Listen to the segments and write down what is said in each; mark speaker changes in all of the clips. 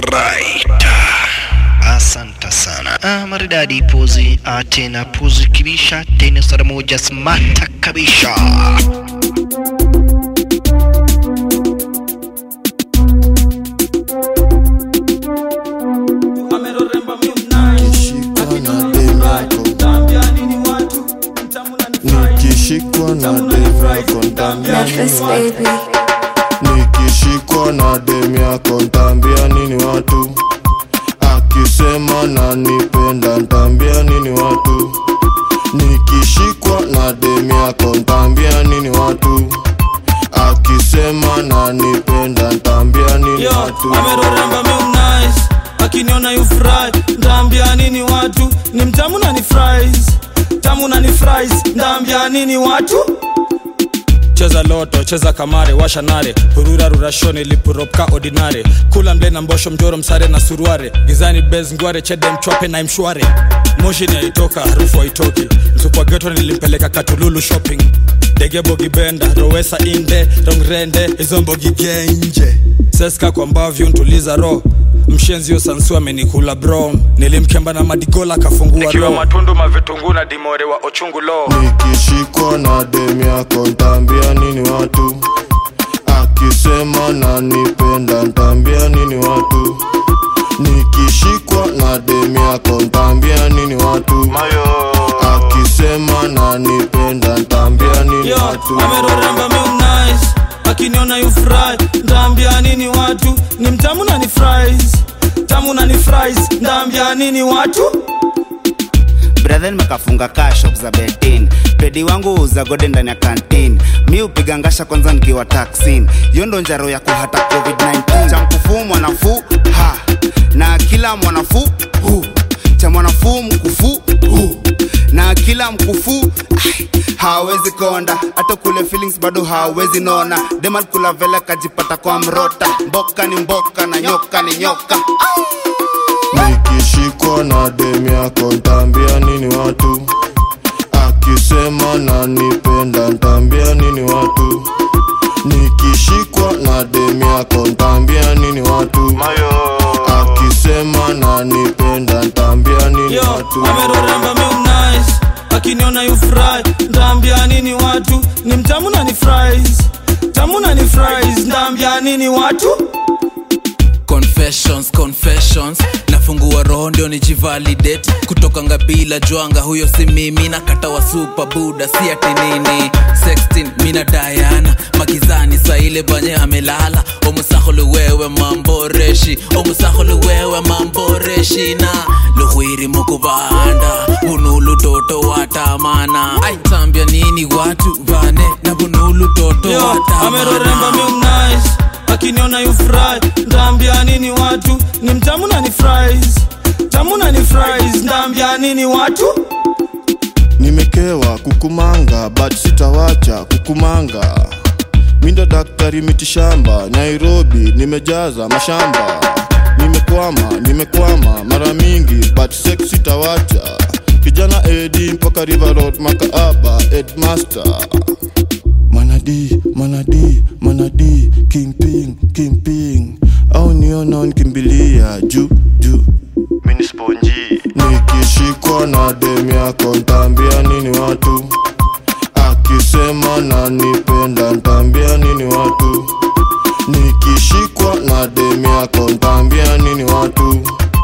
Speaker 1: Alright. Asante sana. Ah, maridadi pozi ah, tena pozi kibisha tena sara moja smata kabisha.
Speaker 2: nikishikwa na dem yako ntambia
Speaker 3: Memphis
Speaker 2: nini watu
Speaker 3: baby.
Speaker 2: nikishikwa na dem yako ntambia nini watu akisema nanipenda ntambia nini watu nikishikwa na dem yako ntambia nini watu akisema nanipenda ntambia nini
Speaker 4: Yo,
Speaker 2: watu
Speaker 4: ameroremba meu nice akiniona you fry ndaambia nini watu ni mtamu na ni fries tamu na ni fries ndaambia nini watu cheza loto cheza kamare washa nare hurura rurashone lipuropka ordinare kula mle na mbosho mjoro msare na suruare gizani bez ngware chede mchwape na mshware moshi ni aitoka harufu haitoki msukwa geto nilimpeleka katululu shopping dege bogi benda rowesa inde rongrende hizo mbogi genje seska kwa mbavyu ntuliza ro mshenzio sansu amenikula bro nilimkemba na madigola kafungua ro matundu mavitungu na dimore wa ochungu lo
Speaker 2: nikishikwa na dem yako ntambia nini watu akisema nanipenda ntambia nini watu nikishikwa na dem yako ntambia nini watu akisema nanipenda ntambia nini
Speaker 4: Yo,
Speaker 2: watu
Speaker 4: ameroremba meu nice akiniona you fry ndaambia nini watu ni mtamu na ni fries tamu na ni fries ndaambia nini watu
Speaker 5: brethen mekafunga kaa shop za betin pedi wangu uza gode ndani ya kantin mi upiga ngasha kwanza nikiwa taksin hiyo ndo njaro ya kuhata covid-19 cha mkufuu mwanafuu ha na kila mwanafuu hu cha mwanafuu mkufuu hu na kila mkufu ai, hawezi konda hata kule feelings bado hawezi nona demal kula vele kajipata kwa mrota mboka ni mboka na nyoka ni nyoka
Speaker 2: nikishikwa na dem yako ntambia nini watu akisema nanipenda ntambia nini watu nikishikwa na dem yako ntambia nini watu akisema nanipenda ntambia nini
Speaker 4: Yo,
Speaker 2: watu
Speaker 4: ameroremba meu nice akiniona you fry ndaambia nini watu ni mtamu na ni fries tamu na ni fries ndaambia nini watu
Speaker 6: confessions confessions nafungua roho ndio nijivalidate kutoka ngabila jwanga huyo si mimi na kata wa super buda si ati nini sextin mina dayana makizani saile banye amelala omusahole wewe mamboreshi omusahole wewe mamboreshi na luhwiri mukubanda bunulu toto watamana aitambia nini watu bane na bunulu toto
Speaker 4: Yo, ameroremba
Speaker 6: watamana
Speaker 4: meu nice akiniona you fry ndaambia nini watu ni mtamu na ni fries tamu na ni fries ndaambia nini watu
Speaker 2: nimekewa kukumanga but sitawacha kukumanga mindo daktari mitishamba nairobi nimejaza mashamba nimekwama nimekwama mara mingi but sex sitawacha kijana edi mpaka river road makaaba edmaster manadi manadi manadi kimping kimping au niona nkimbilia juu juu minisponji nikishikwa na dem yako ntambia nini watu akisema nanipenda ntambia nini watu nikishikwa na dem yako ntambia nini watu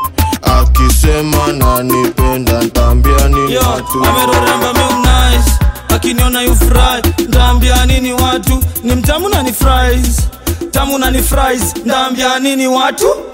Speaker 2: akisema nanipenda ntambia nini
Speaker 4: Yo,
Speaker 2: watu
Speaker 4: ameroremba meu nice akiniona you fry ndaambia nini watu ni mtamu na ni fries tamu na ni fries ndaambia nini watu